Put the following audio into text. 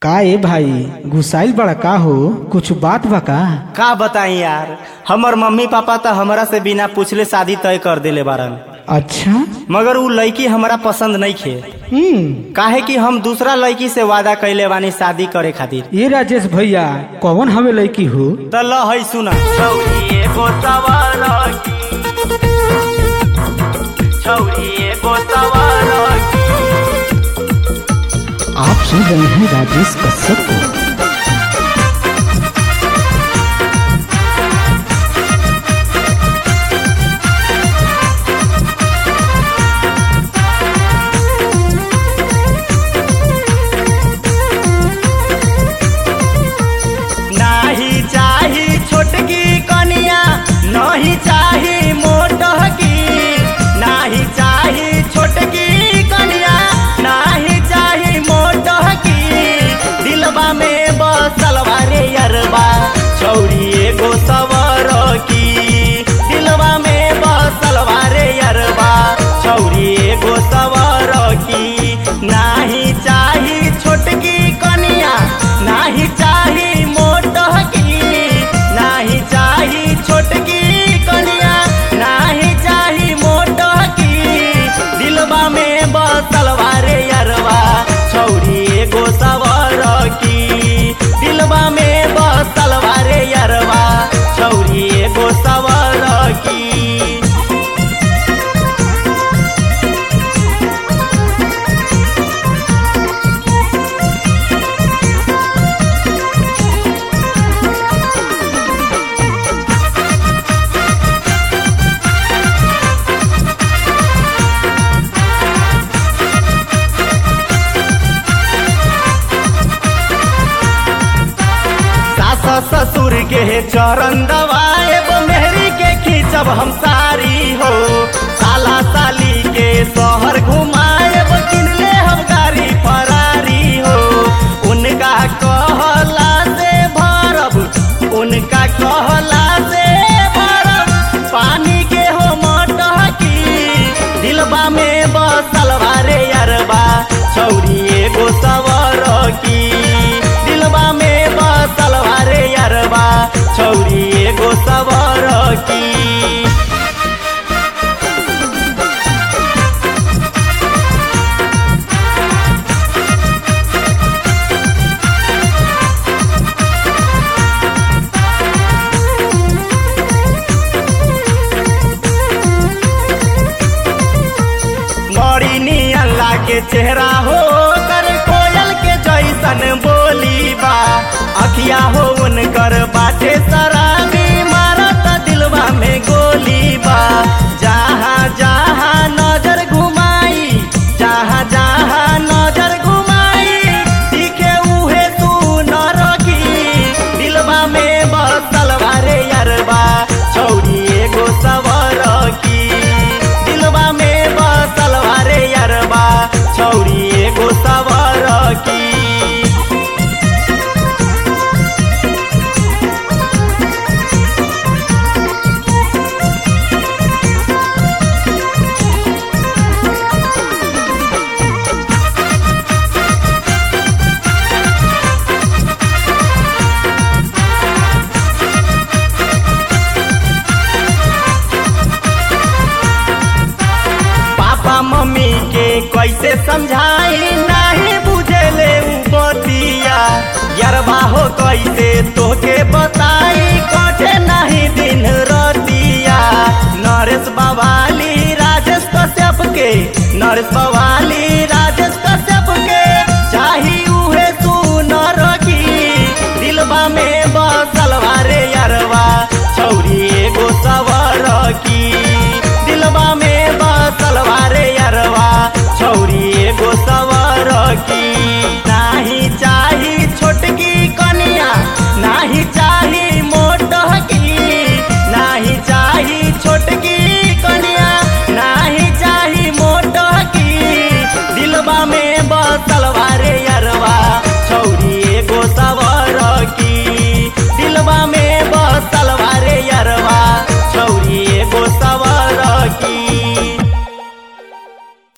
का ए भाई घुसाइल बड़ा का हो कुछ बात बा का का बताई यार हमर मम्मी पापा तो हमरा से बिना पूछले शादी तय कर देले बारन अच्छा मगर उ लड़की हमरा पसंद नहीं खे हम्म काहे कि हम दूसरा लड़की से वादा कैले बानी शादी करे खातिर ये राजेश भैया कौन हमें लड़की हो त ल है सुना छौरी एगो सवार की छौरी एगो सवार की आप सुन रहे हैं राजेश कश्यप को नाही चाही छोटकी कनिया नहीं चाही मोटकी नाही चाही छोटकी कनिया नहीं चाही मोटकी दिलबा में बसल रे यरबा छौरी एगो सवर की दिलबा में बसल रे यरबा छौरी एगो सवर की नाही चाही छोटकी कनिया नाही चाही मोटकी नाही चाही छोटकी कनिया नाही चाही मोटकी दिलबा में बसल रे यरबा छौरी एगो सवर की दिलबा में बसल रे यरबा छौरी एगो सवर की सास ससुर के चरण दबाएब मेहरी के खींचब हम सारी हो साला साली के शहर घुमाएब किनले हम गाड़ी फरारी हो उनका कहला से भरब उनका कहला से भरब पानी के हो मटकी दिलबा में बसल रे अरबा छौरी एगो सवर की दिलबा में बसल रे अरबा छौरी एगो सवर की बड़ी नियन लागे चेहरा हो कर कोयल के जैसन बोली बा अखिया हो उनकर बाटे शराबी मारत दिलवा में गोली बा जहाँ जहाँ नजर घुमाई जहाँ जहाँ नजर घुमाई दिखे उहे तू न रखी दिलवा में बसल रे अरबा छौरी एगो सवर की दिलवा में बसल रे अरबा छौरी एगो सवर की पापा मम्मी के कैसे समझाई नहीं बुझेले उ बतिया यरबा हो कैसे तो